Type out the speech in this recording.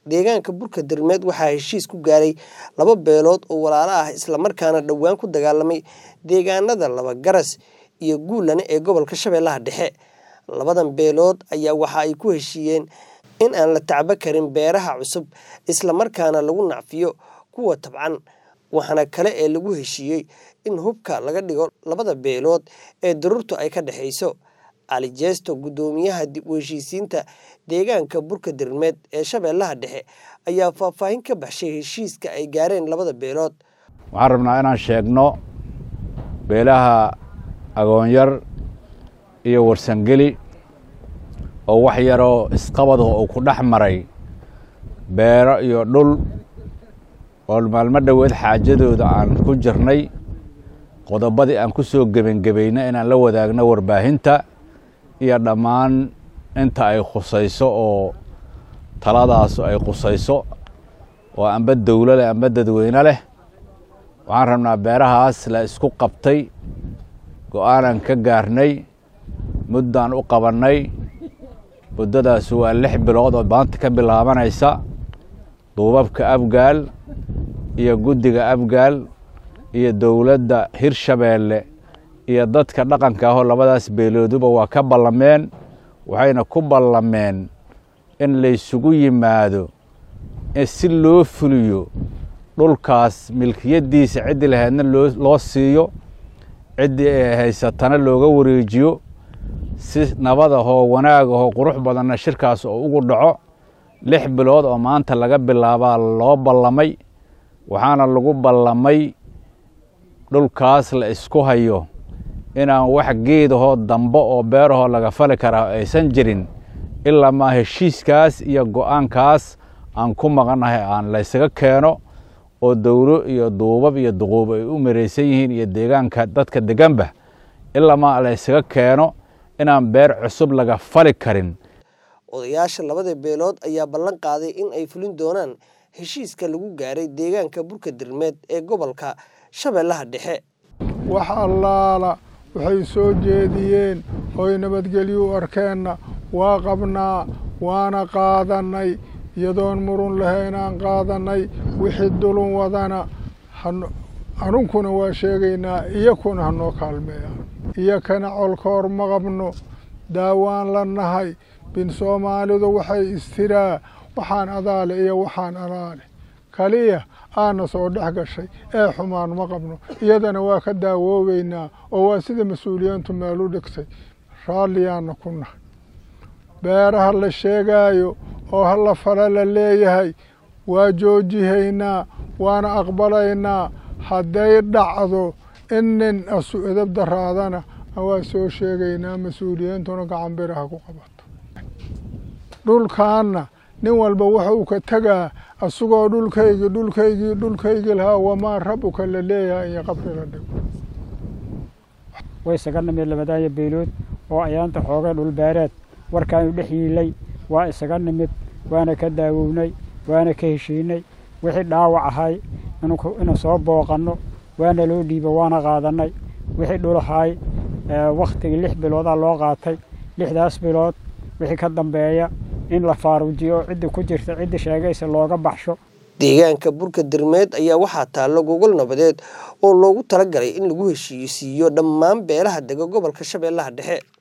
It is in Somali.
deegaanka burka dirmeed waxaa heshiis ku gaaray laba beelood oo walaalo ah islamarkaana dhowaan ku dagaalamay deegaanada laba garas iyo guulane ee gobolka shabeellaha dhexe labadan beelood ayaa waxa ay ku heshiiyeen in aan la tacbo karin beeraha cusub islamarkaana lagu nacfiyo kuwa tabcan waxaana kale ee lagu heshiiyey in hubka laga dhigo labada beelood ee daruurtu ay ka dhexayso cali jeesto guddoomiyaha dib u heshiisiinta deegaanka burka dirmeed ee shabeellaha dhexe ayaa faahfaahin ka baxshay heshiiska ay gaareen labada beelood waxaan rabnaa inaan sheegno beelaha agoonyar iyo warsangeli oo wax yaroo isqabadaho uu ku dhex maray beero iyo dhul oo maalmo dhoweed xaajadooda aan ku jirnay qodobadii aan ku soo gebangebayna inaan la wadaagno warbaahinta iyo dhammaan inta ay khusayso oo taladaasu ay khusayso oo amba dowlo leh amba dadweyne leh waxaan rabnaa beerahaas la isku qabtay go-aanan ka gaarnay muddaan u qabannay muddadaas waa lix bilood oo maanta ka bilaabanaysa duubabka abgaal iyo guddiga abgaal iyo dowladda hirshabeelle iyo dadka dhaqanka ahoo labadaas beelooduba waa ka ballameen waxayna ku ballameen in laysugu yimaado si loo fuliyo dhulkaas milkiyaddiisa ciddii lahaydna loo siiyo ciddii ay haysatana looga wareejiyo si nabadahoo wanaagahoo qurux badanna shirkaas oo ugu dhaco lix bilood oo maanta laga bilaabaa loo ballamay waxaana lagu ballamay dhulkaas la isku hayo inaan wax geedahoo dambe oo beerahoo laga fali karaa aysan jirin ilaa maa heshiiskaas iyo go-aankaas aan ku maqannahay aan laysaga keeno oo dowlo iyo duubab iyo duquub ay u maraysan yihiin iyo deegaanka dadka deganba ilaa maa laysaga keeno inaan beer cusub laga fali karin odayaasha labada beelood ayaa ballan qaaday in ay fulin doonaan heshiiska lagu gaaray deegaanka burka dirmeed ee gobolka shabeellaha dhexe wax allaala waxay soo jeediyeen oy nabadgelyo u arkeenna waa qabnaa waana qaadannay iyadoon murun lahaynaan qaadannay wixii dulun wadana anunkuna waa sheegaynaa iyakuna hanoo kaalmeeyaan iyakana colkoor ma qabno daawaan la nahay bin soomaalidu waxay istiraa waxaan adaale iyo waxaan adaale kaliya aana soo dhex gashay ee xumaan ma qabno iyadana waa ka daawoobeynaa oo waa sida mas-uuliyiintu meel u dhigtay raalliyaana ku nahay beeraha la sheegaayo oo halla fala la leeyahay waa joojihaynaa waana aqbalaynaa hadday dhacdo in nin asu edab daraadana waa soo sheegaynaa mas-uuliyiintuna gacan biraha ku qabato dhulkaanna nin walba wuxuu ka tegaa asagoo dhulkaygii dhulkaygii dhulkaygii lahaa wamaa rabuka la leeyahay iyo qabri la dhigo way isaga nimid labadaaya beelood oo ayaanta xoogay dhulbeereed warkaanu dhex yiilay waa isaga nimid waana ka daawownay waana ka heshiinay wixii dhaawac ahay inuu soo booqanno waana loo dhiiba waana qaadannay wixii dhulahay wakhtigii lix biloodaa loo qaatay lixdaas bilood wixii ka dambeeya in la faaruujiyo cidda ku jirta cidda sheegaysa looga baxsho deegaanka burka dirmeed ayaa waxaa taalla gogol nabadeed oo loogu talagalay in lagu heshiisiiyo dhammaan beelaha dega gobolka shabeellaha dhexe